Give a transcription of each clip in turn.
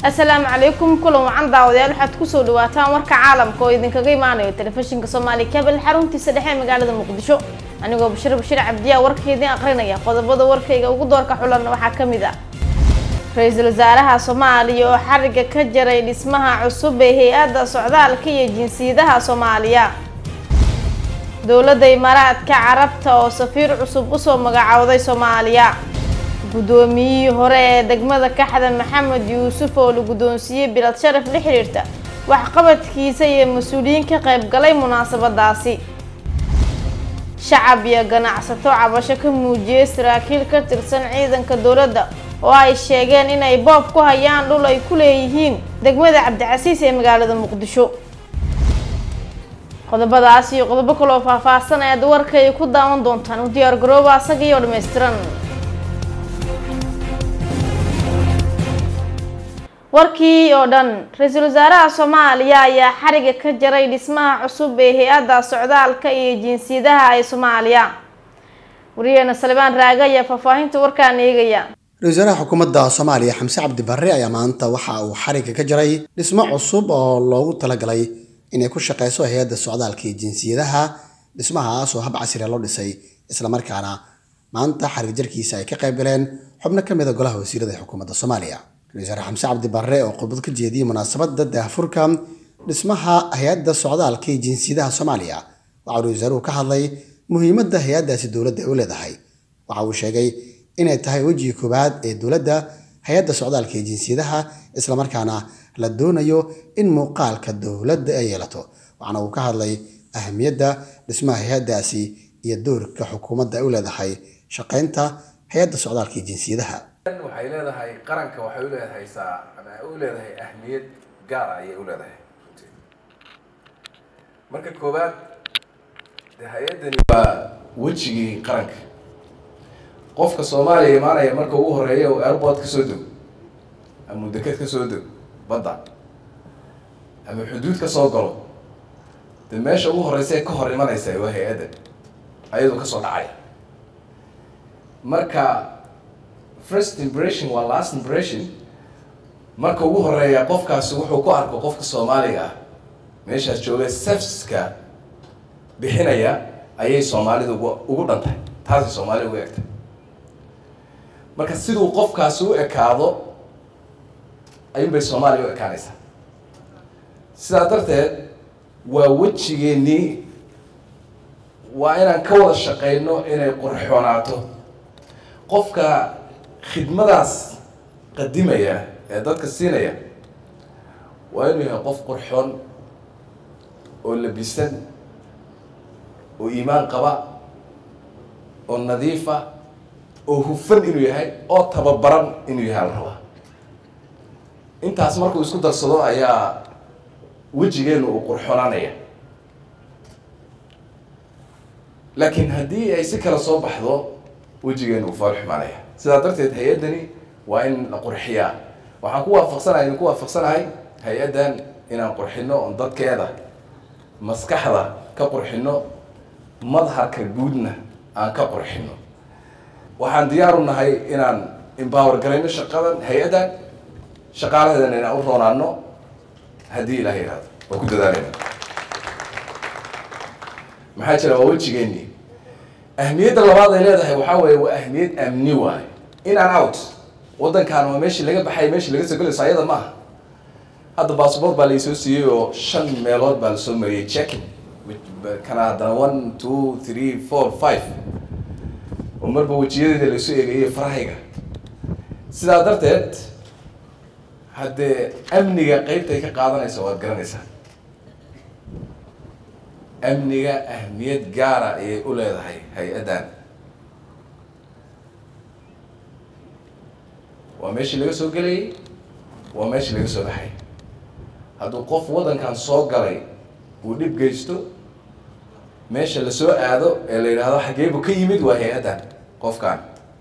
asalaamu calaykum kulan wacan daawadayaal waxaad kusoo dhawaataan warka caalamka oo idinkaga imaanayo telefishinka soomaali kabel xaruntiisa dhexe ee magaalada muqdisho anigoo bashir bashir cabdiyaa warka idin aqrinaya qodobada warkayga ugu doorka xulan waxaa ka mid ah ra-iisul wasaaraha soomaaliya oo xariga ka jaray dhismaha cusub ee hay-adda socdaalka iyo jinsiyadaha soomaaliya dowladda imaaraadka carabta oo safiir cusub usoo magacowday soomaaliya guddoomiyihii hore ee degmada kaxda maxamed yuusuf oo la guddoonsiiyey bilad sharaf la xiriirta waxqabadkiisa iyo mas-uuliyiin ka qayb galay munaasabadaasi shacab iyo ganacsato cabasho ka muujiyey saraakiil ka tirsan ciidanka dowladda oo ay sheegeen inay boob ku hayaan dhul ay ku leeyihiin degmada cabdicasiis ee magaalada muqdisho qodobadaas iyo qodobo kaloo faahfaahsan ayaad warkay ku daawan doontaan u diyaar garooba asaga iyo dhammaystiran warkii oo dhan ra-iisul wasaaraha soomaaliya ayaa xariga ka jaray dhismaha cusub ee hay-adda socdaalka iyo jinsiyadaha ee soomaaliya wariyeena salibaan raage ayaa faahfaahinta warkaan eegaya ra-isul wasaaraha xukuumadda soomaaliya xamse cabdi barre ayaa maanta waxa uu xariga ka jaray dhismo cusub oo loogu talagalay inay ku shaqeyso hay-adda socdaalka iyo jinsiyadaha dhismahaas oo hab casriya loo dhisay islamarkaana maanta xarig jarkiisa ay ka qayb galeen xubno ka mid a golaha wasiirada ee xukuumadda soomaaliya ra-isul wasaare xamse cabdi barre oo khudbad ka jeediyey munaasabadda daahfurka dhismaha hay-adda socdaalka iyo jinsiyadaha soomaaliya waxa uu ra-isul wasaaruhu ka hadlay muhiimadda hay-addaasi dowladda ay u leedahay waxa uu sheegay inay tahay wejiga koowaad ee dowladda hay-adda socdaalka iyo jinsiyadaha islamarkaana la doonayo in muuqaalka dowladda ay yeelato waxaana uu ka hadlay ahamiyadda dhismaha hay-addaasi iyo doorka xukuumadda ay u leedahay shaqaynta hay-adda socdaalka iyo jinsiyadaha waxay leedahay qaranka waxay u leedahay saa ama u leedahay ahmiyad gaar ah ayay u leedahay marka koowaad de hay-addani waa wejigii qaranka qofka soomaaliya imaanaya marka ugu horeeya oo airport ka soo dego ama deked ka soo dego badda ama xuduud ka soo galo de meesha ugu horeysa ee ka hor imanaysa waa hay-adda ayadoo kasoo dhacaya marka first impression waa last impression marka ugu horeeya qofkaasi wuxuu ku arko qofka soomaaliga ah meeshaas jooga serviceska bixinaya ayay soomaalida ugu ugu dhantahay taasay soomaalida ugu egtay marka siduu qofkaasi u ekaado ayuunbay soomaaliya u ekaanaysaa sidaa darteed waa wejigeenii waa inaan ka wada shaqeyno inay qurxoonaato qofka khidmadaas qadimaya ee dadka siinaya waa inuu yahay qof qurxoon oo labisan oo iimaan qaba oo nadiifa oo hufan inuu yahay oo tababaran inuu yahay la rabaa intaas markuu isku darsado ayaa wejigeenu uu qurxoonaanaya laakiin haddii ay si kale soo baxdo wejigeenu uu faal xumaanaya sidaa darteed hay-addani waa in la qurxiyaa waxaan ku waafaqsanahay idin ku waafaqsanahay hay-addan inaan qurxino oon dadkeeda maskaxda ka qurxino madharka guudna aan ka qurxino waxaan diyaar u nahay inaan empower garayno shaqadan hay-addan shaqaalaheedana inaan u roonaano haddii ilaah yihahdo waa ku dadaaleyna maxaa jira waa wejigeeni ahmiyadda labaad ay leedahay waxaa weeye waa ahmiyad amni waayo in and out waddankan waa meeshii laga baxay meeshii laga soo gelayso ayada maaha hadda bassabort baa laisoo siiyey oo shan meelood baa lasoo mariyey checking kana haddana one two three four five oo marba wejiyadeeda laisoo eegayay farahayga sidaa darteed haddee amniga qeybtay ka qaadanaysa waad garanaysaa amniga ahmiyad gaara ayay u leedahay hay-addan waa meeshii laga soo gelayay waa meeshii laga soo baxay hadduu qof waddankan soo galay uu dhib geysto meesha lasoo aado ee la yidhaahdo xageebu ka yimid waa hay-addan qofkan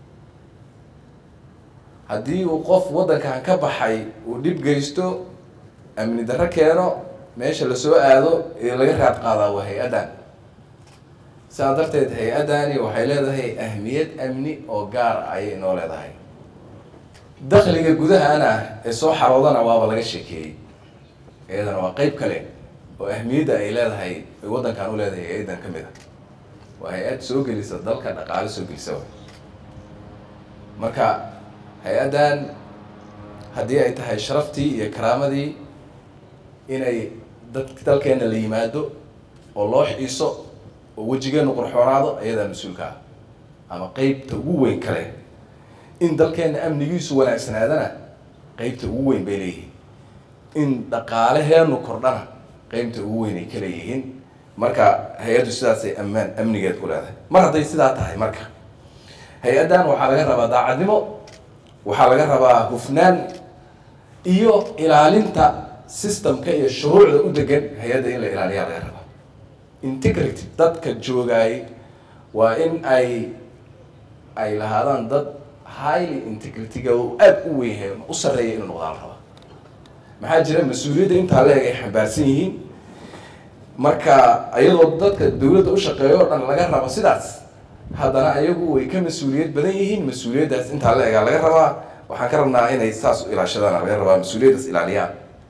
haddii uu qof waddankan ka baxay uu dhib geysto amni darro keeno meesha lasoo aado ee laga raad qaadaa waa hay-addan sidaa darteed hay-addani waxay leedahay ahmiyad amni oo gaar ayay noo leedahay dakhliga gudahana ee soo xaroodana waaba laga sheekeeyey iyadana waa qeyb kale oo ahmiyadda ay leedahay ay waddankan u leedahay hay-addan ka mid a waa hay-ad soo gelisa dalka dhaqaale soo gelisa way marka hay-addan haddii ay tahay sharaftii iyo karaamadii inay dad dalkeena la yimaado oo loo xiiso oo wejigeenu qurxoonaado ayadaa mas-uulka ah ama qeybta ugu weyn kale in dalkeena amnigiisu wanaagsanaadana qeybta ugu weyn bay leeyihiin in dhaqaalaheenu kordhana qeybta ugu weyn ay ka leeyihiin marka hay-addu sidaasay ammaan amnigeed ku leedahay mar hadday sidaa tahay marka hay-addan waxaa laga rabaa daacadnimo waxaa laga rabaa hufnaan iyo ilaalinta systemka iyo shuruucda u degan hay-adda in la ilaaliyaa laga rabaa integrity dadka joogaay waa in ay ay lahaadaan dad highly integrity-ga oo aada u weynyahay u sarreeya inuu noqdaan la rabaa maxaa jira mas-uuliyadda intaa leeg ay xambaarsan yihiin marka ayadoo dadka dawladda u shaqeeyo o dhan laga rabo sidaas haddana ayagu way ka mas-uuliyad badan yihiin mas-uuliyaddaas intaa la egaa laga rabaa waxaan ka rabnaa inay saas u ilaashadaan laga rabaa mas-uuliyaddaas ilaaliyaan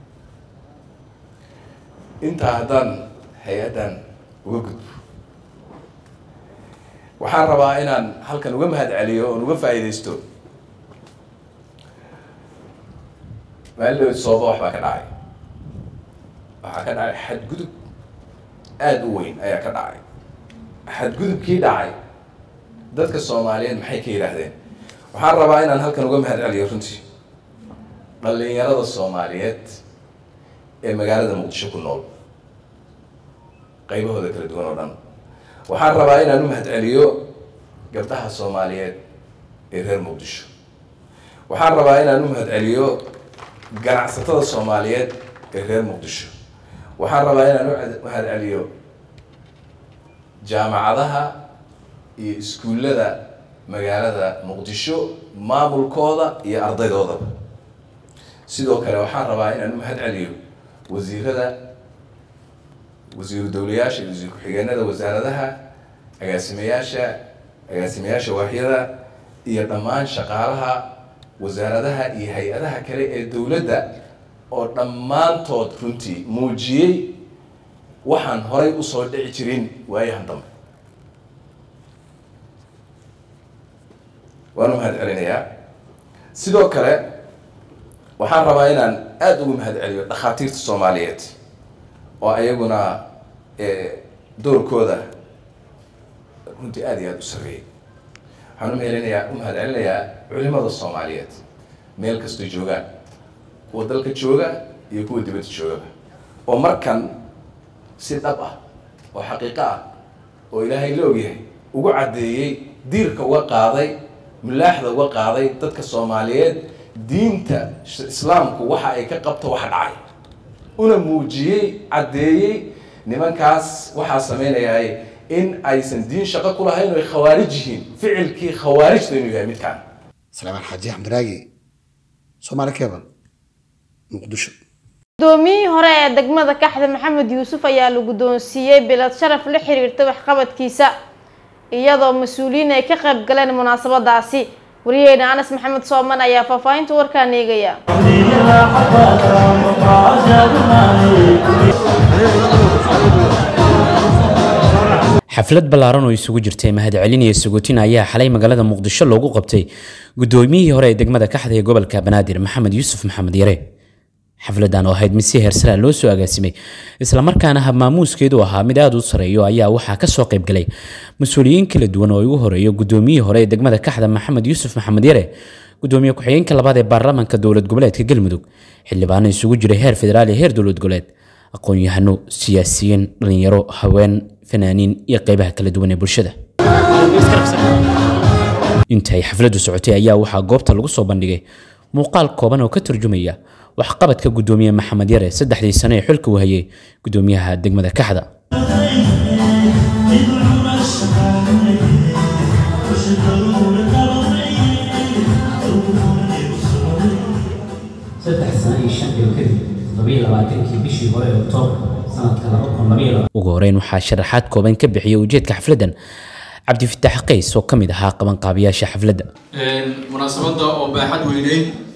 intaa haddaan hay-addan uga gudbo waxaan rabaa inaan halkan uga mahad celiyo oon uga faa'iidaysto maalidhawed sooba wax baa ka dhacay waxaa ka dhacay xadgudub aada u weyn ayaa ka dhacay xadgudubkii dhacay dadka soomaaliyeed maxay ka yidhaahdeen waxaan rabaa inaan halkan uga mahad celiyo runtii dhalinyarada soomaaliyeed ee magaalada muqdisho ku nool qaybahooda kala duwan oo dhan waxaan rabaa inaan u mahad celiyo gabdhaha soomaaliyeed ee reer muqdisho waxaan rabaa inaan u mahad celiyo ganacsatada soomaaliyeed ee reer muqdisho waxaan rabaa inaan u mahad celiyo jaamacadaha iyo iskuullada magaalada muqdisho maamulkooda iyo ardaydoodaba sidoo kale waxaan rabaa inaan u mahad celiyo wasiirada wasiiru dowlayaasha iyo wasiir ku-xigeenada wasaaradaha agaasimayaasha agaasimayaasha waaxyada iyo dhammaan shaqaalaha wasaaradaha iyo hay-adaha kale ee dowladda oo dhammaantood runtii muujiyey waxaan horay usoo dhici jirin waayahan dambe waan u mahad celinayaa sidoo kale waxaan rabaa inaan aada ugu mahad celiyo dhakhaatiirta soomaaliyeed oo ayaguna doorkooda runtii aada iyo aada u sarreeyay waxaan umahelinayaa u mahad celinayaa culimada soomaaliyeed meel kastoo joogaan kuwa dalka jooga iyo kuwa dibadda joogaba oo markan si dhab ah oo xaqiiqo ah oo ilaahay la ogyahay ugu caddeeyey diirka uga qaaday mulaaxda uga qaaday dadka soomaaliyeed diinta islaamku waxa ay ka qabto waxa dhacay una muujiyey caddeeyey nimankaas waxaa samaynayaay in aysan diin shaqo ku lahayn oo ay khawaarij yihiin ficilkii khawaarijta inuu yahay midkaan salaamaan xaaji xamdiraagi soomaali cable muqdisho gudoomiyihii hore ee degmada kaxda maxamed yuusuf ayaa la guddoonsiiyey bilad sharaf la xiriirta waxqabadkiisa iyadoo mas-uuliyiin ay ka qayb galeen munaasabadaasi wariyeyna anas maxamed sooman ayaa faahfaahinta warkaan eegaya xaflad ballaaran oo isugu jirtay mahadcelin iyo suguutin ayaa xalay magaalada muqdisho loogu qabtay gudoomiyihii hore ee degmada kaxda ee gobolka banaadir maxamed yuusuf maxamed yare xafladan oo ahayd mid si heersaraa loo soo agaasimay islamarkaana habmaamuuskeedu ahaa mid aada u sareeyo ayaa waxaa kasoo qaybgalay mas-uuliyiin kala duwan oo ugu horeeyo gudoomiyihii hore ee degmada kaxda maxamed yuusuf maxamed yare gudoomiye ku-xigeenka labaad ee baarlamaanka dowlad goboleedka galmudug xildhibaano isugu jiray heer federaal iyo heer dowlad goboleed aqoon-yahano siyaasiyiin dhalinyaro haween fanaaniin iyo qeybaha kala duwan ee bulshada intay xafladdu socotay ayaa waxaa goobta lagu soo bandhigay muuqaal kooban oo ka turjumaya waxqabadka gudoomiye maxamed yare saddexdii sano ee xilka uu hayay gudoomiyaha degmada kaxda saddex sano iyo shan bil kadib toddobiyo labaatankii bishii hore ee oktoobar sanadka laba kun labaiyo laba ugu horeyn waxaa sharaxaad kooban ka bixiyay ujeedka xafladdan cabdifitaax qays oo ka mid ahaa qabanqaabiyaasha xafladda munaasabadda oo baaxad weyneyd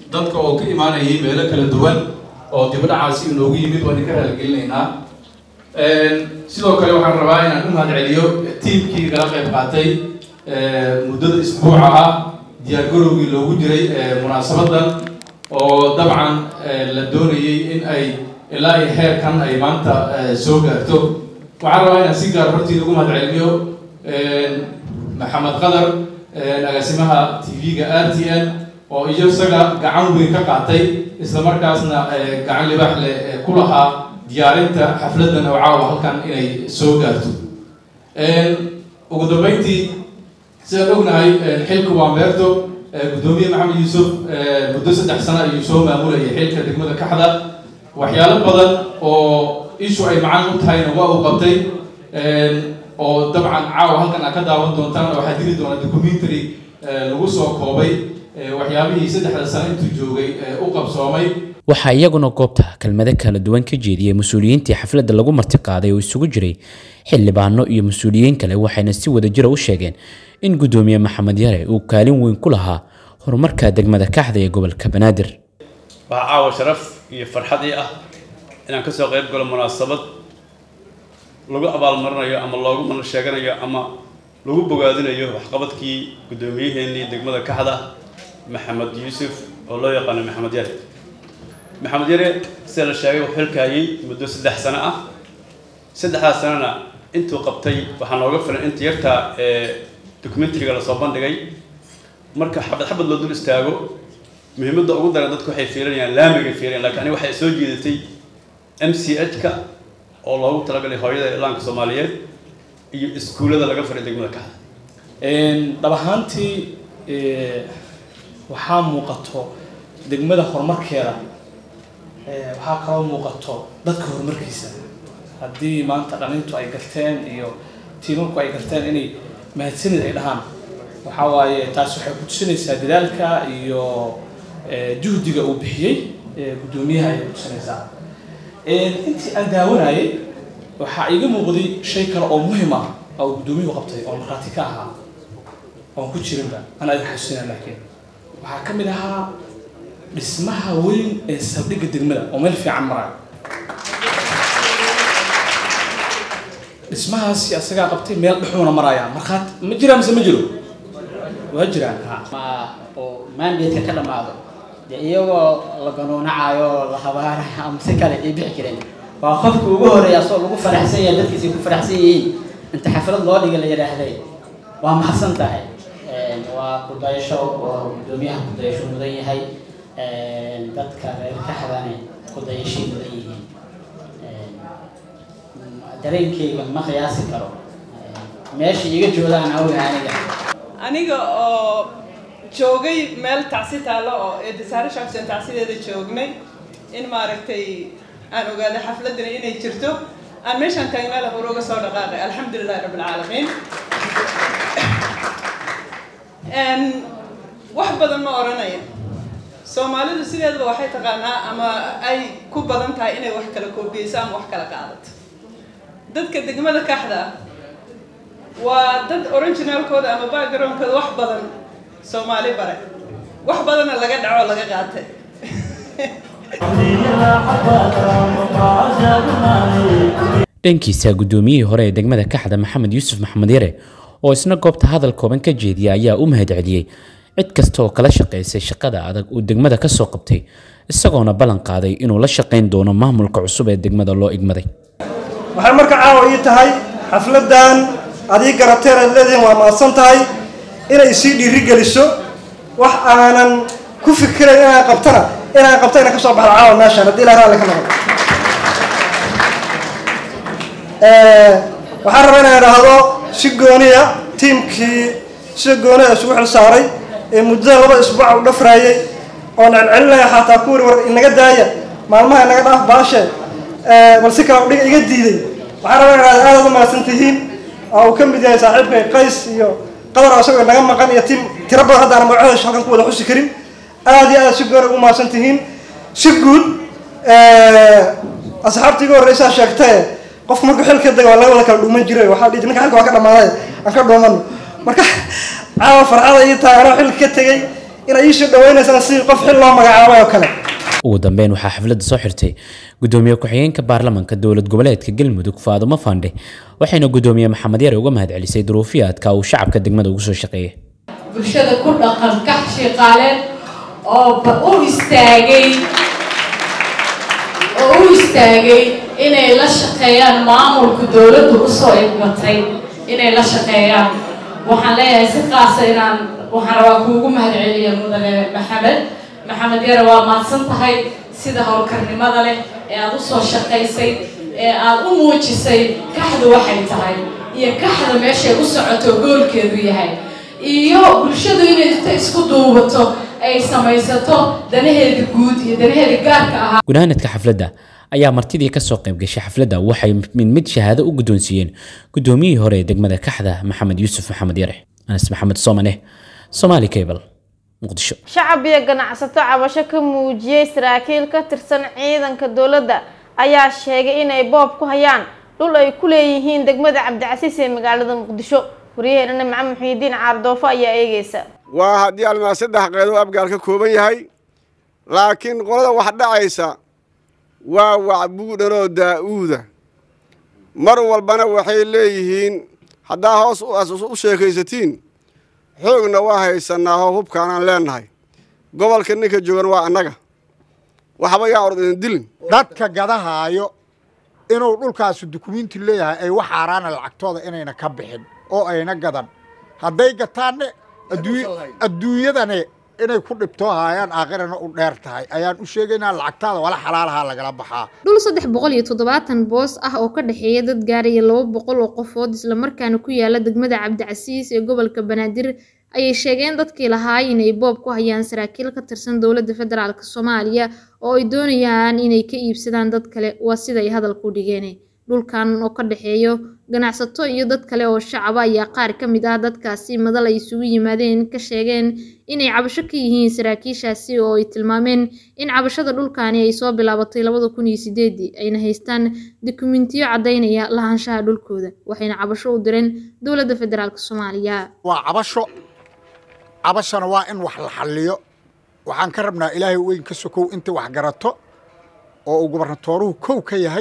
dadka oo ka imaanayay meelo kala duwan oo dibadhacaasi inoogu yimid waan idinka raaligelinaynaa sidoo kale waxaan rabaa inaan u mahad celiyo tiimkii kala qayb qaatay muddada isbuuca ah diyaargarowgii loogu jiray munaasabadan oo dabcan la doonayay in ay ilaa iyo heerkan ay maanta soo gaarto waxaan rabaa inaan si gaar hortii ugu mahad celiyo maxamed qadar agaasimaha tv-ga r t n oo iyo isaga gacan weyn ka qaatay isla markaasna gacan libaax leh ku lahaa diyaarinta xafladan oo caawa halkan inay soo gaarto ugu dambeyntii sidaan ognahay xilka waa meerto guddoomiye maxamed yuusuf muddo saddex sano ayuu soo maamulayay xilka degmada kaxda waxyaalo badan oo ishu ay macaan u tahayna waa uu qabtay oo dabcan caawa halkan aad ka daawan doontaan waxaa jiri doona documentary lagu soo koobay waxyaabihii saddexda sano intuu joogay u qabsoomay waxaa iyaguna goobta kelmado kala duwan ka jeediyey mas-uuliyiintii xafladda lagu martiqaaday oo isugu jiray xildhibaano iyo mas-uuliyiin kale waxayna si wadajira u sheegeen in guddoomiye maxamed yare uu kaalin weyn ku lahaa horumarka degmada kaxda ee gobolka banaadir waxaa caawa sharaf iyo farxad ii ah inaan kasoo qayb galo munaasabad lagu abaalmarinayo ama loogu mana sheeganayo ama lagu bogaadinayo waxqabadkii guddoomiyaheenii degmada kaxda maxamed yuusuf oo loo yaqaano maxamed yare maxamed yare sida la sheegay wuxuu xilkaayay muddo saddex sano ah saddexdaas sanona intuu qabtay waxaa nooga filan inta yartaa ee documentariga lasoo bandhigay marka xabad xabad loo dul istaago muhiimadda ugu daran dadku waxay fiirinayaan laamigay fiirinayaan lakiin aniga waxay soo jeedatay m c h-ka oo loogu talagalay hooyada ilaanka soomaaliyeed iyo iskuullada laga faray degmada kaxda dhab ahaantii waxaa muuqato degmada horumarkeeda waxaa kaloo muuqato dadka horumarkiisa haddii maanta dhalintu ay garteen iyo tiimanku ay garteen inay mahadsanid ay dhahaan waxaa waaye taas waxay ku tusinaysaa dadaalka iyo juhdiga uu bixiyey guddoomiyaha ayay kutusinaysaa intii aan daawanayay waxaa iiga muuqday shay kale oo muhim ah oo guddoomiyuhu qabtay oo markhaati ka ahaa oon ku jirinba ana idin xasuusina laakiin waxaa ka mid ahaa dhismaha weyn ee saldhigga degmada oo meel fiican maraya dhismahaasi asagaa qabtay meel dhexuuna maraya markhaati ma jiraan mise ma jiro waa jiraan ha oo maandeedka ka dhammaado dee iyagoo la ganuunacayo la habaarayo ama si kale ay bixi jireen waa qofka ugu horeeya asoo lagu faraxsan yahay dadkiisa ku faraxsan yihiin inta xaflad loo dhiga la yidhaahday waa mahadsan tahay waa kudayasho oo guddoomiyaha kudayasho mudan yahay dadka reer kaxdane kudayashay mudan yihiin dareenkayga ma qiyaasi karo meesha iga joogaan awga aniga aniga oo joogay meel tacsi taallo oo eedasaare shaabsan tacsideeda joognay in maaragtay aan ogaaday xafladani inay jirto aan meeshaan taagnaa la hore uga soo dhaqaaqay alxamdulilahi rabbi alcaalamiin wax badan ma odhanaya soomaalidu sideedaba waxay taqaanaa ama ay ku badan tahay inay wax kala koobiyeyso ama wax kala qaadato dadka degmada kaxda waa dad originaalkooda ama backgroundkooda wax badan soomaali bare wax badanna laga dhaco laga qaatay dhankiisa guddoomiyihii hore ee degmada kaxda maxamed yuusuf maxamed yare oo isna goobta hadal kooban ka jeediyay ayaa u mahad celiyey cid kasta oo kala shaqaysay shaqada adag uu degmada ka soo qabtay isagoona ballan qaaday inuu la shaqayn doono maamulka cusub ee degmada loo igmaday waxaan marka caawa ii tahay xafladan adii garateen aad leedihiin waa mahadsan tahay inay sii dhiiri geliso wax aanan ku fikirayn inaan qabtana inaan qabto inaan kasoo baxdo caawa meeshaan haddii ilaa raalli ka noqdo waxaan rabaa inaan idhaahdo si gooniya tiimkii sida gooniya isugu xil saaray ee muddada laba isbuuca u dhafraayay oon celcelinaya xataa kuwii war inaga daaya maalmaha inaga dhaaf baashe bal si kale udhiga iga diiday waxaan rabaa inaan idhaahdo aad u mahadsan tihiin oo uu ka mid yahay saaxiibkay qays iyo qadar oo isagoo naga maqan iyo tiim tiro badan hadda aan magacooda halkan ku wada xusi karin aad iyo aad si gooni ugu mahadsan tihiin si guud asxaabtii iga horreysaa sheegtae qofku markuu xilka daga waa laga wada kala dhuuman jiray waxaa dhihi ninka xilka waa ka dhamaaday aan ka dhuumano marka caawa farxada ii tahay anoo xilka ka tegey inay ii soo dhawaynaysaan sidii qof xil loo magacaabay oo kale ugu dambeyn waxaa xafladda soo xirtay gudoomiye ku-xigeenka baarlamaanka dowlad goboleedka galmudug faadumo fandhe waxayna gudoomiye maxamed yare uga mahadcelisay duruufiyaadka uu shacabka degmada ugu soo shaqeeyay bulshada ku dhaqan kax shaqaaleed oo u istaagay oo u istaagay inay la shaqeeyaan maamulka dowladdu usoo igmatay inay la shaqeeyaan waxaan leeyahay si qaasa inaan waxaan rabaa kuugu mahadceliya mudane maxamed maxamed yare waa mahadsan tahay sida howlkarnimada leh ee aada usoo shaqaysay ee aada u muujisay kaxdu waxay tahay iyo kaxda meeshay u socoto goolkeedu yahay iyo bulshadu inay inta isku duubato ay samaysato danaheeda guud iyo danaheeda gaarka ahaa gunaanadka xafladda ayaa martidii kasoo qayb gashay xafladda waxay mid mid shahaado u guddoonsiiyeen gudoomiyihii hore ee degmada kaxda maxamed yuusuf maxamed yare anas maxamed soomane somaali cable muqdisho shacab iyo ganacsato cabasho ka muujiyey saraakiil ka tirsan ciidanka dowladda ayaa sheegay inay boob ku hayaan dhul ay ku leeyihiin degmada cabdicasiis ee magaalada muqdisho waryaheennana maxamed muxiidiin caardoofo ayaa eegeysa waa haddii almaa saddex qeedo abgaal ka kooban yahay laakiin qolada wax dhacaysa waa wacbuudhanoo daa'uuda mar walbana waxay leeyihiin haddaa hoos u sheekaysatiin xoogna waa haysanaaho hubkaanaan leennahay gobolka ninka joogan waa annaga waxba yaa ord idin dilin dadka gadahaayo inuu dhulkaasu dukumiinti leeyahay ay wax xaaraana lacagtooda inayna ka bixin oo ayna gadan hadday gataanne adduunyadane inay ku dhibtoo haayaan aakhirana u dheer tahay ayaan u sheegaynaa lacagtaada wala xalaalahaa lagala baxaa dhul saddex boqol iyo toddobaatan boos ah oo ka dhexeeya dad gaaraya laba boqol oo qofood islamarkaana ku yaala degmada cabdicasiis ee gobolka banaadir ayay sheegeen dadkii lahaay inay boob ku hayaan saraakiil ka tirsan dowladda federaalk soomaaliya oo ay doonayaan inay ka iibsadaan dad kale waa siday hadalku dhigeen dhulkan oo ka dhexeeyo ganacsato iyo dad kale oo shacaba ayaa qaar ka mid ah dadkaasi madal ay isugu yimaadeen ka sheegeen inay cabasho ka yihiin saraakiishaasi oo ay tilmaameen in cabashada dhulkaani ay soo bilaabatay labada kun iyo sideedii ayna haystaan dukumentiyo caddaynaya lahaanshaha dhulkooda waxayna cabasho u direen dowladda federaalk soomaaliya waa cabasho cabashana waa in wax la xalliyo waxaan ka rabnaa ilaahay weyn ka sokow intii wax garato oo uu gobernatooruhu kow ka yahay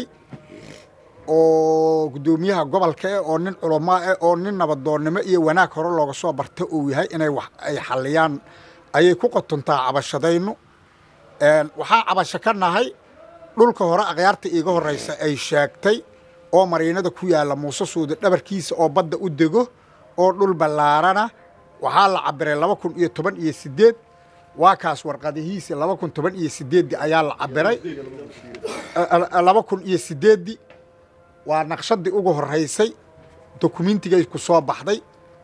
oo guddoomiyaha gobolka eh oo nin culamaa eh oo nin nabadoonnimo iyo wanaag hore looga soo barta uu yahay inay wax ay xalliyaan ayay ku qotontaa cabashadaynu waxaa cabasho ka nahay dhulka hore akhyaarta iiga horraysa ay sheegtay oo mariinada ku yaalla muuse suude dhabarkiisa oo badda u dego oo dhul ballaarana waxaa la cabiray laba kun iyo toban iyo siddeed waa kaas warqadihiisi laba kun toban iyo siddeeddii ayaa la cabiray laba kun iyo siddeeddii waa naqshadii ugu horreysay dokumentigay ku soo baxday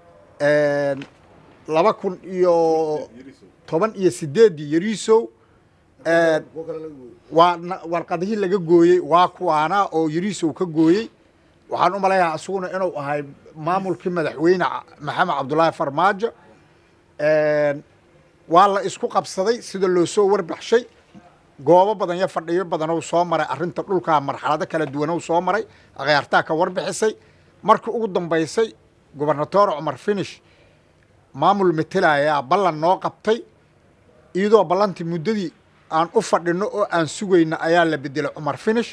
laba kun iyo toban iyo siddeeddii yariisow waa warqadihii laga gooyey waa kuwaana oo yariisow ka gooyey waxaan u malayaha isaguna inuu ahay maamulkii madaxweyne maxamed cabdulaahi farmaajo waa la isku qabsaday sida loo soo warbaxshay goobo badan iyo fadhiyo badanuu soo maray arrinta dhulkaa marxalado kala duwanuu soo maray akhyaartaa ka warbixisay markii ugu dambaysay gobernatoor cumar finish maamul matelayaa ballan noo qabtay iyadoo ballantii muddadii aan u fadhino oo aan sugayna ayaa la bedelay cumar finish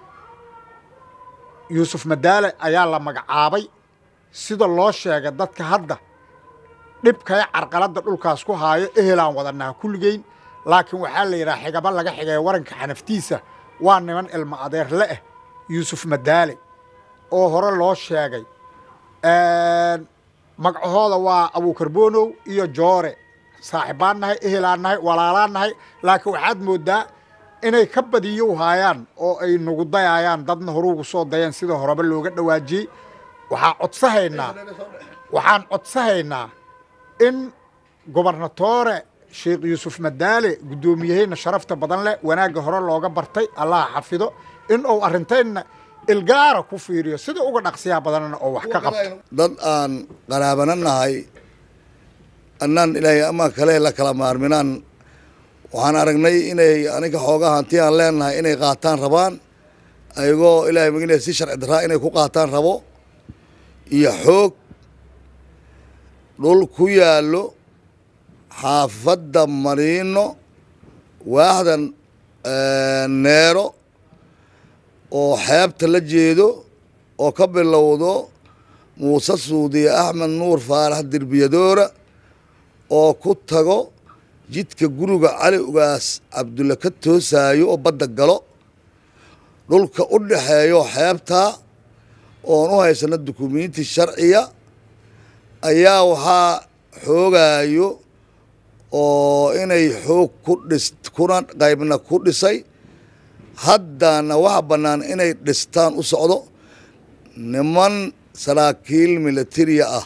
yuusuf madaale ayaa la magacaabay sida loo sheegay dadka hadda dhibkaya carqaladda dhulkaas ku haayo ehelaan wadanaha kulligeyn laakiin waxaa la yidhaha xigaba laga xigay waranka xanaftiisa waa niman ilmo adeer le ah yuusuf madaale oo hore loo sheegay magacahooda waa abuukarbonow iyo joore saaxibbaan nahay ehelaan nahay walaalaan nahay laakiin waxaad mooddaa inay ka badiyo haayaan oo ay nagu dayaayaan dadna horuugu soo dayeen sida horeba looga dhawaajiyey waxaa codsahaynaa waxaan codsahaynaa in gobernatoore sheekh yuusuf madaale guddoomiyaheyna sharafta badan leh wanaagga hore looga bartay allaha xafido in uu arrintaynna ilgaara ku fiiriyo sida uga dhaqsiyaha badanna oo wax ka qabto dad aan qaraabana nahay annaan ilaahay ama kale la kala maarminaan waxaan aragnay inay aniga xoogaa hanti aan leenahay inay qaataan rabaan ayagoo ilaahay magina si sharci daraa inay ku qaataan rabo iyo xoog dhul ku yaallo xaafadda mariino waaxdan neero oo xeebta la jeedo oo ka bilowdo muuse suudiye axmed nuur faarax derbiyadoora oo ku tago jidka guriga cali ugaas cabdulle ka toosaayo oo badda galo dhulka u dhaxeeyo xeebtaa oon u haysano dukumiinti sharciya ayaa waxaa xoogayo oo inay xoog ku dhis kuna qaybna ku dhisay haddana waxa bannaan inay dhistaan u socdo niman saraakiil militariya ah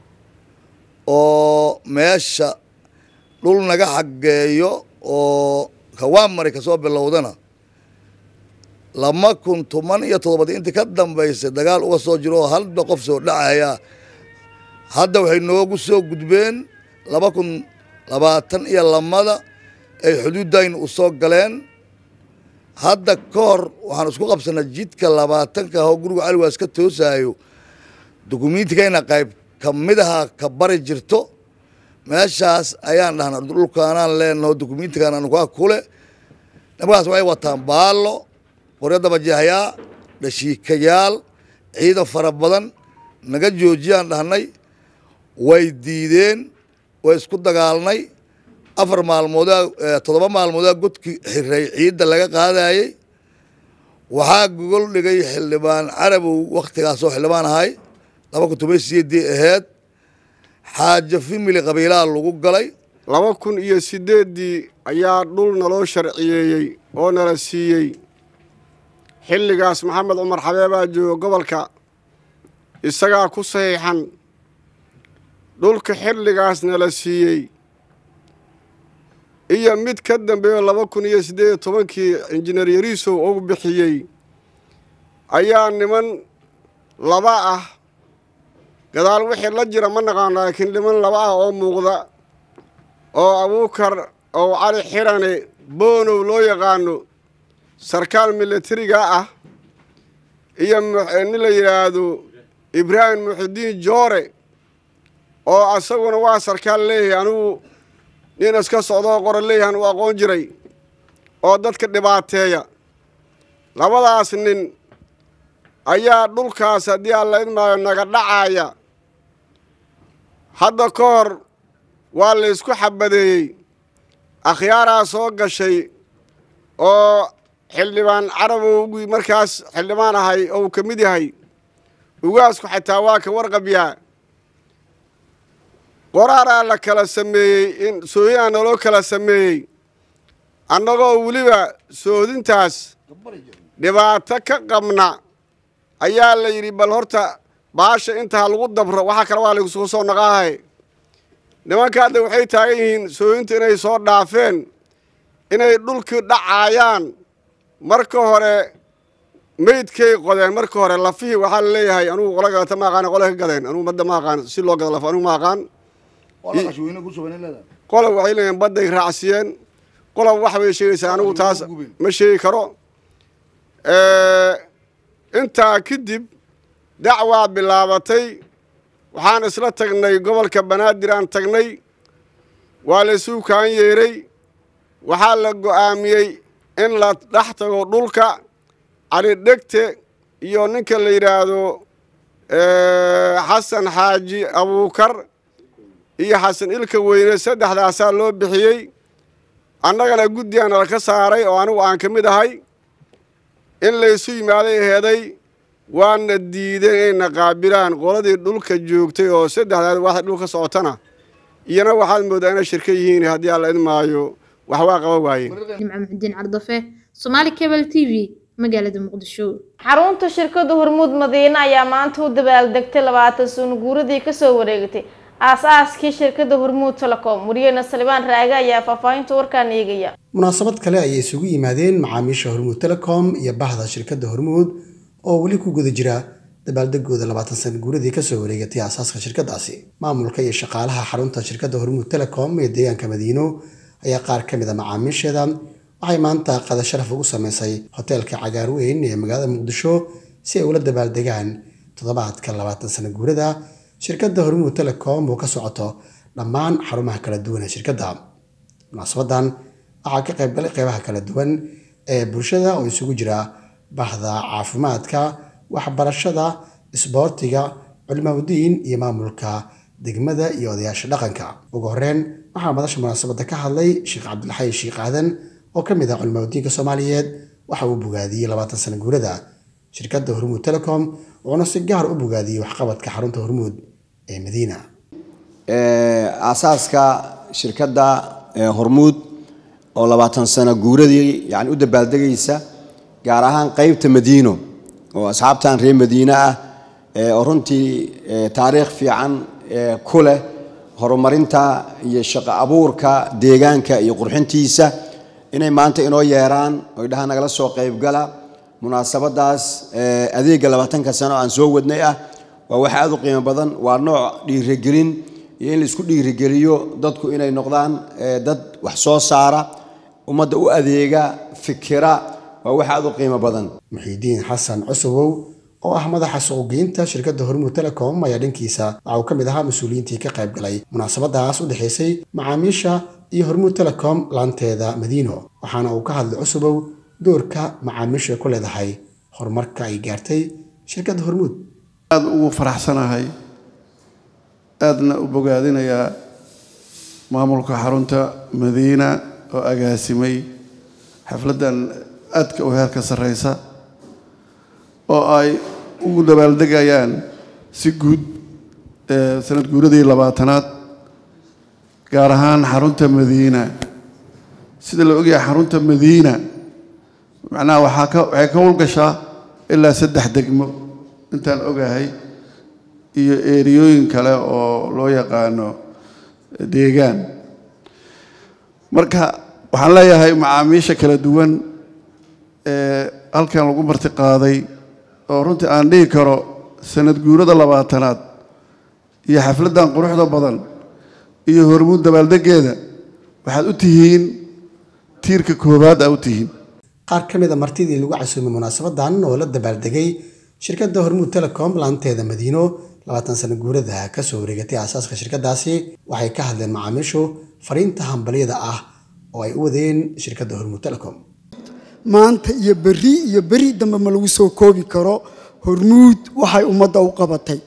oo meesha dhul naga xaggeeyo oo kawaamari kasoo bilowdana lama kun toban iyo toddobadii intii ka dambaysay dagaal uga soo jiro oo halba qof soo dhacaya hadda waxay noogu soo gudbeen laba kun labaatan iyo lamada ay xuduuddayna u soo galeen hadda ka hor waxaan isku qabsanay jidka labaatanka oo guriga caliwaas ka toosaayo dukumiintigayna qayb ka mid aha ka bari jirto meeshaas ayaan dhahnaa dhulkaanaan leenaho dukumiintigaan anukaa kule nimankaas waxay wataan baallo qoryo dabajeexyaa dhashiikayaal ciidan fara badan naga joojiyaan dhahnay way diideen way isku dagaalnay afar maalmoodaa toddoba maalmoodaa godkii xiray ciidda laga qaadayey waxaa gogol dhigay xildhibaan carabow wakhtigaasoo xildhibaan ahay laba kun toban sideedii aheyd xaajo fimili qabiilaha lagu galay laba kun iyo sideeddii ayaa dhul naloo sharciyeeyey oo nala siiyey xilligaas maxamed cumar xabeebaa jooga gobolka isagaa ku saxiixan dhulka xilligaas nala siiyey iyo mid ka dambeeyo laba kun iyo siddeed iyo tobankii injineer yariisow uu bixiyey ayaa niman laba ah gadaal wixii la jira ma naqaano laakiin niman laba ah oo muuqda oo abuukar oo cali xirane boonow loo yaqaano sarkaal militariga ah iyo nin la yidhaahdo ibraahim muxidiin joore oo asaguna waa sarkaal leeyahay anigu nin iska socdoo qoran leeyahan uu aqoon jiray oo dadka dhibaateeya labadaas nin ayaa dhulkaas haddii alla idmaayo naga dhacaya hadda ka hor waa la ysku xabadeeyey akhyaaraa soo gashay oo xildhibaan carabowgii markaas xildhibaan ahay oo uu ka mid yahay ugaasku xataa waa ka warqabyaa qoraaraa la kala sameeyey in sooyinaa naloo kala sameeyey annagoo weliba soodintaas dhibaato ka qabna ayaa la yidhi bal horta baasha intaa lagu dabro waxaa kale waa laysku soo naqaahay nimanka hadda waxay taagan yihiin sooyinta inay soo dhaafeen inay dhulkii dhacaayaan marka hore meydkay qodeen marka hore lafihii waxaa la leeyahay anugu qola gadata ma aqaan qole ka gadeen anugu madda ma aqaan si loo gado laf anugu ma aqaan qola waxay leeyihin badday raacsiyeen qola wax bay sheegaysaa anigu taas ma sheegi karo intaa kadib dacwaa bilaabatay waxaan isla tagnay gobolka banaadir aan tagnay waa la isuu kaan yeeray waxaa la go'aamiyey in la dhex tago dhulka cali dhegte iyo ninka la yidhaahdo xasan xaaji abuukar iyo xasan ilka weyne saddexdaasaa loo bixiyey annagana guddigaana laka saaray oo anigu aan ka mid ahay in laysu yimaaday heeday waana diideen inayna qaabilaan qoladii dhulka joogtay oo saddexdaad waxda dhulka socotana iyana waxaad mooddaa inay shirka yihiin haddii alla idmaayo wax waa qaba waayeen nimco muxudiin cardafe somaali cable t v magaalada muqdisho xarunta shirkadda hormuud madiine ayaa maanta u dabaaldegtay labaatan sano guuradii kasoo wareegatay aas-aaskii shirkadda hormuud telecom wariyeyna salibaan raage ayaa faahfaahinta warkaan eegaya munaasabad kale ayay isugu yimaadeen macaamiisha hormuud telecom iyo bahda shirkadda hormuud oo weli ku guda jira dabaaldegooda labaatan sana guuradii kasoo wareegatay aasaaska shirkadaasi maamulka iyo shaqaalaha xarunta shirkadda hormuud telecom ee deegaanka madiino ayaa qaar ka mid a macaamiisheeda waxay maanta qada sharaf ugu sameysay hoteelka cagaar weyn ee magaalada muqdisho si ay ula dabaaldegaan toddobaadka labaatan sana guurada shirkadda hormuud telecom oo ka socoto dhammaan xarumaha kala duwan ee shirkadda munaasabadan waxaa ka qaybgalay qeybaha kala duwan ee bulshada oo isugu jira bahda caafimaadka waxbarashada isboortiga culimaudiin iyo maamulka degmada iyo odayaasha dhaqanka ugu horeyn waxaa madasha munaasabadda ka hadlay sheekh cabdilxay sheekh aadan oo ka mid ah culimaudiinka soomaaliyeed waxa uu bogaadiyey labaatan sano guurada shirkadda hormuud telecom wuxuuna si gaar u bogaadiyey waxqabadka xarunta hormuud ee madiina aasaaska shirkadda hormuud oo labaatan sano guuradii yani u dabaaldegaysa gaar ahaan qeybta madiino oo asxaabtan reer madiine ah oo runtii taariikh fiican ku leh horumarinta iyo shaqo abuurka deegaanka iyo qurxintiisa inay maanta inoo yeeraan oy dhaha nagala soo qeybgala munaasabadaas adeega labaatanka sano aan soo wadnay ah waa wax aada u qiimo badan waa nooc dhiirigelin iyo in laisku dhiirigeliyo dadku inay noqdaan dad wax soo saara ummadda u adeega fikira waa wax aada u qiimo badan muxiidiin xasan cusubow oo ah madaxa suuqgeynta shirkadda hormuud telecom ayaa dhankiisa waxa uu ka mid ahaa mas-uuliyiintii ka qayb galay munaasabadaas u dhexaysay macaamiisha iyo hormuud telecom laanteeda madiino waxaana uu ka hadlay cusubow doorka macaamiishu ay ku leedahay horumarka ay gaartay shirkadda hormuud aada ugu faraxsanahay aadna u bogaadinayaa maamulka xarunta madiina oo agaasimay xafladdan aadka u heerka sarreysa oo ay ugu dabaaldegayaan si guud sanad guuradii labaatanaad gaar ahaan xarunta madiina sida la ogyahay xarunta madiina macnaha waxaa ka waxay ka howlgashaa ilaa saddex degmo intaan ogahay iyo eeriyooyin kale oo loo yaqaano deegaan marka waxaan leeyahay macaamiisha kala duwan ee halkan lagu marti qaaday oo runtii aan dhihi karo sanad guurada labaatanaad iyo xafladdan quruxda badan iyo hormuud dabaaldegeeda waxaad u tihiin tiirka koowaad aa u tihiin qaar ka mid a martidii lagu casuumay munaasabadan oo la dabaaldegay shirkadda hormuud telecom laanteeda madiino labaatan sano guurada kasoo wareegatay aasaaska shirkadaasi waxay ka hadleen macaamiishu fariinta hambalyada ah oo ay u wadeen shirkadda hormuud telecom maanta iyo berri iyo beri dambe ma lagu soo koobi karo hormuud waxay ummadda u qabatay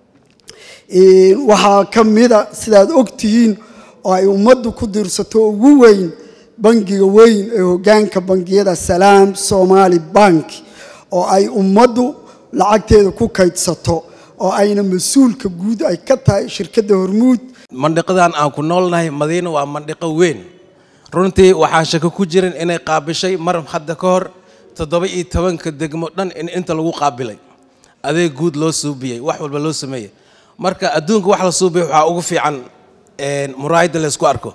waxaa ka mida sidaad og tihiin oo ay ummaddu ku diirsato ugu weyn bangiga weyn ee hoggaanka bangiyada salaam somaali bank oo ay ummaddu lacagteeda ku kaydsato oo ayna mas-uulka guud ay ka tahay shirkadda hormuud mandhiqadan aan ku noolnahay madiina waa mandhiqo weyn runtii waxaan shako ku jirin inay qaabishay mar hadda ka hor toddoba iyo tobanka degmo dhan in inta lagu qaabilay adeeg guud loo suubiyey wax walba loo sameeyey marka adduunka wax la suubiyay waxaa ugu fiican muraayadda laysku arko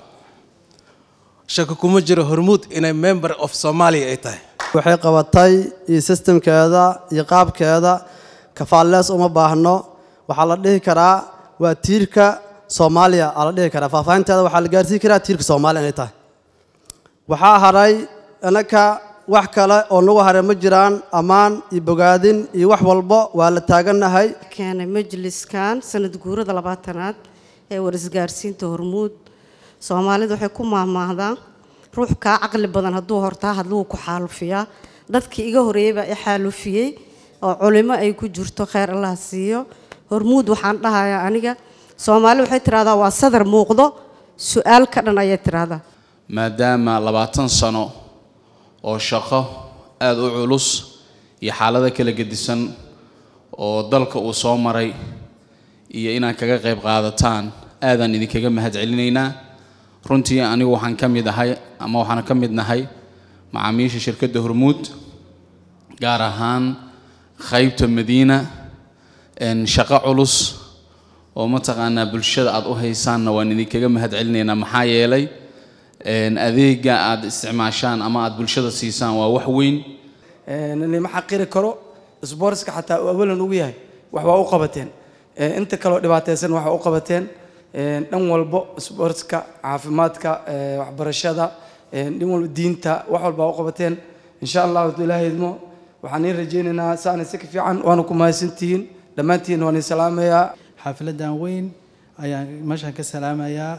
shako kuma jiro hormuud inay member of somalia ay tahay waxay qabatay iyo sistemkeeda iyo qaabkeeda kafaallees uma baahno waxaa la dhihi karaa waa tiirka soomaaliya aa la dhihi karaa faahfaahinteeda waxaa la gaarsiin karaa tiirka soomaaliya inay tahay waxaa haray innaka wax kale oo nagu haray ma jiraan ammaan iyo bogaadin iyo wax walbo waa la taagannahay keenay majliskan sanad guurada labaatanaad ee warisgaarsiinta hormuud soomaalidu waxay ku maahmaahdaan ruux kaa caqli badan hadduu hortaa hadluu ku xaalufiyaa dadkii iga horreeyey baa i xaalufiyey oo culimo ay ku jirto kheyr allah siiyo hormuud waxaan dhahayaa aniga soomaali waxay tidhahdaa waa sadar muuqdo su-aal ka dhan ayay tidhahdaa maadaama labaatan sano oo shaqo aada u culus iyo xaalado kala gedisan oo dalka uu soo maray iyo inaad kaga qayb qaadataan aadaan idinkaga mahad celinaynaa runtii anigu waxaan ka mid ahay ama waxaan ka mid nahay macaamiisha shirkadda hormuud gaar ahaan qaybta madiina shaqo culus oo mataqaanaa bulshada aad u haysaanna waan idinkaga mahad celinaynaa maxaa yeelay adeega aad isticmaashaan ama aad bulshada siisaan waa wax weyn lima xaqiri karo sboortska xataa uu awalan ugu yahay wax waa u qabateen inta kaleo dhibaataysan wax waa u qabateen dhan walbo sboortska caafimaadka waxbarashada dhan walba diinta wax walba waa u qabateen insha allah hadduu ilaahay idmo waxaan iin rajaynaynaa saana si ka fiican waana ku mahadsantihiin dhammaantiin waan iin salaamayaa xaafiladan weyn ayaan meeshaan ka salaamayaa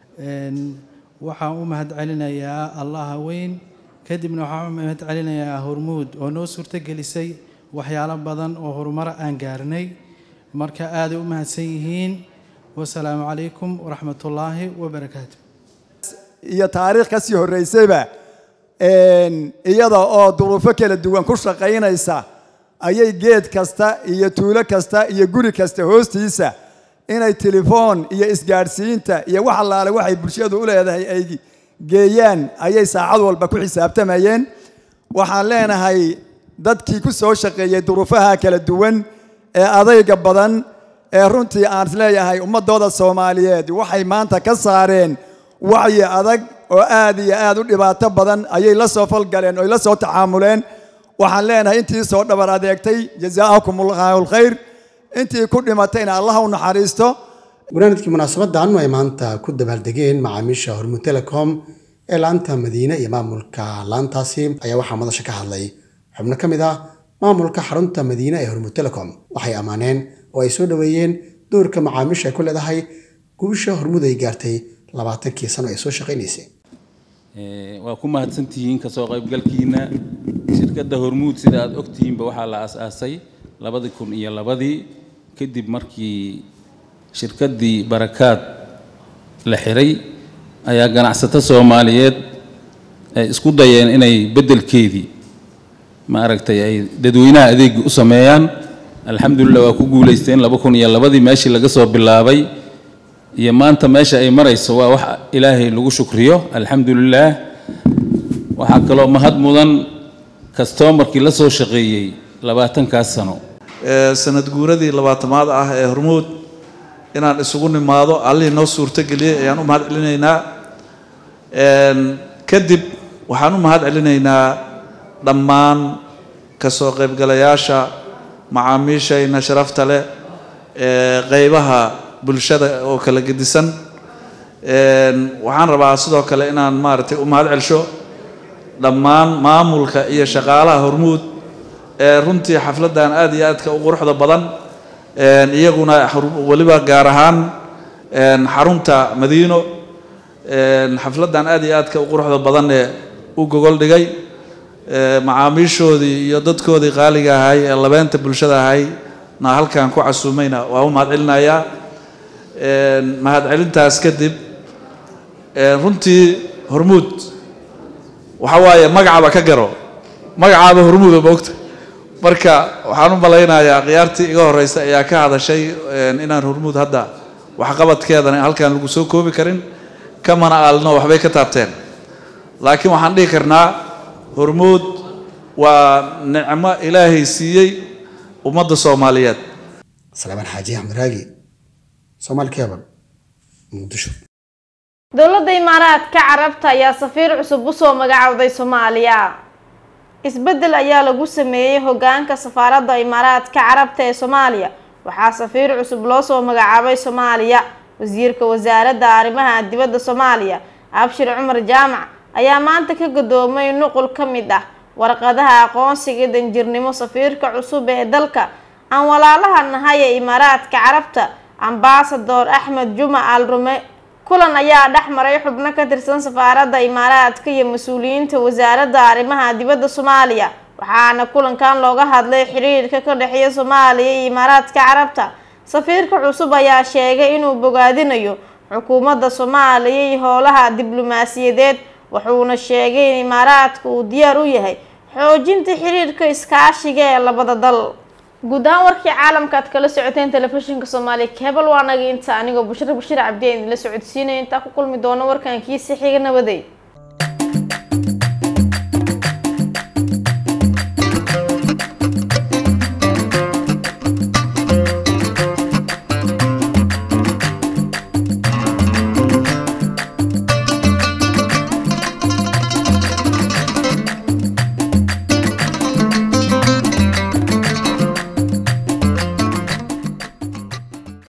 waxaan u mahadcelinayaa allaha weyn kadibna waxaan u mahadcelinayaa hormuud oo noo suurtogelisay waxyaalo badan oo horumar aan gaarnay marka aaday u mahadsan yihiin wasalaamu calaykum waraxmatullaahi wabarakaatu iyo taariikh ka sii horreysayba iyada oo duruufo kala duwan ku shaqaynaysa ayay geed kasta iyo tuulo kasta iyo guri kasta hoostiisa inay telefoon iyo isgaadhsiinta iyo wax allaale waxay bulshadu u leedahay ay geeyaan ayay saacad walba ku xisaabtamayeen waxaan leenahay dadkii ku soo shaqeeyey duruufaha kala duwan ee adayga badan ee runtii aan isleeyahay ummadooda soomaaliyeed waxay maanta ka saareen wacyi adag oo aad iyo aad u dhibaato badan ayay la soo falgaleen oo la soo tacaamuleen waxaan leenahay intii soo dhabar adeegtay jazaakum allahu alkhayr intii ku dhimatayna allah u naxariisto gunaanadkii munaasabadan ay maanta ku dabaaldegeen macaamiisha hormuud telecom ee laanta madiine iyo maamulka laantaasi ayaa waxaa madasha ka hadlay xubno ka mid ah maamulka xarunta madiine ee hormuud telecom waxay ammaaneen oo ay soo dhoweeyeen doorka macaamiisha ay ku leedahay guusha hormuud ay gaartay labaatankii sano ay soo shaqaynaysay waa ku mahadsantihiin kasoo qaybgalkiina shirkadda hormuud sida aad ogtihiinba waxaa la aas-aasay labadii kun iyo labadii kadib markii shirkaddii barakaad la xiray ayaa ganacsato soomaaliyeed ay isku dayeen inay beddelkeedii ma aragtay ay dadweynaha adeegi u sameeyaan alxamdulilah waa ku guulaysteen laba kun iyo labadii meeshii laga soo bilaabay iyo maanta meesha ay marayso waa wax ilaahay lagu shukriyo alxamdulilaah waxaa kaloo mahad mudan kastomarkii la soo shaqeeyey labaatankaas sano sanad guuradii labaatamaad ah ee hormuud inaan isugu nimaado allihii noo suurtogeliyey ayaan u mahad celinaynaa kadib waxaan u mahad celinaynaa dhammaan kasoo qaybgalayaasha macaamiishayna sharafta leh ee qeybaha bulshada oo kala gedisan waxaan rabaa sidoo kale inaan maaragtay u mahad celsho dhammaan maamulka iyo shaqaalaha hormuud ee runtii xafladdan aad iyo aadka u quruxda badan iyaguna weliba gaar ahaan xarunta madiino xafladdan aad iyo aadka u quruxda badan ee u gogol dhigay macaamiishoodii iyo dadkoodii qaaliga ahay ee labeenta bulshada ahay na halkan ku casuumayna waa u mahad celinayaa mahad celintaas kadib runtii hormuud waxa waaye magacaba ka garo magacaaba hormuuda moogta marka waxaan u malaynayaa khiyaartii iga horeysa ayaa ka hadashay inaan hormuud hadda waxqabadkeedana halkaan lagu soo koobi karin kamana aalno waxbay ka taabteen laakiin waxaan dhihi karnaa hormuud waa nicmo ilaahay siiyey ummadda soomaaliyeed salaamaan xaaji axmed raagi soomaali keebal muqdisho dowladda imaaraadka carabta ayaa safiir cusub usoo magacowday soomaaliya isbeddel ayaa lagu sameeyey hogaanka safaaradda imaaraadka carabta ee soomaaliya waxaa safiir cusub loo soo magacaabay soomaaliya wasiirka wasaaradda arrimaha dibadda soomaaliya abshir cumar jaamac ayaa maanta ka gadoomay nuqul ka mid ah warqadaha aqoonsiga danjirnimo safiirka cusub ee dalka aan walaalaha nahay ee imaaraadka carabta ambasador axmed juma al rume kulan ayaa dhex maray xubno ka tirsan safaaradda imaaraadka iyo mas-uuliyiinta wasaaradda arrimaha dibadda soomaaliya waxaana kulankan looga hadlay xiriirka ka dhexeeya soomaaliya iyo imaaraadka carabta safiirka cusub ayaa sheegay inuu bogaadinayo xukuumadda soomaaliya iyo howlaha diblomaasiyadeed wuxuuna sheegay in imaaraadka uu diyaar u yahay xoojinta xiriirka iskaashiga ee labada dal guud ahaan warkii caalamka aad kala socoteen telefishinka soomaaliya kebal waa naga inta anigoo bushra bashir cabdi aan idinla socodsiinaya intaa ku kulmi doono warkan kiisi xiga nabaday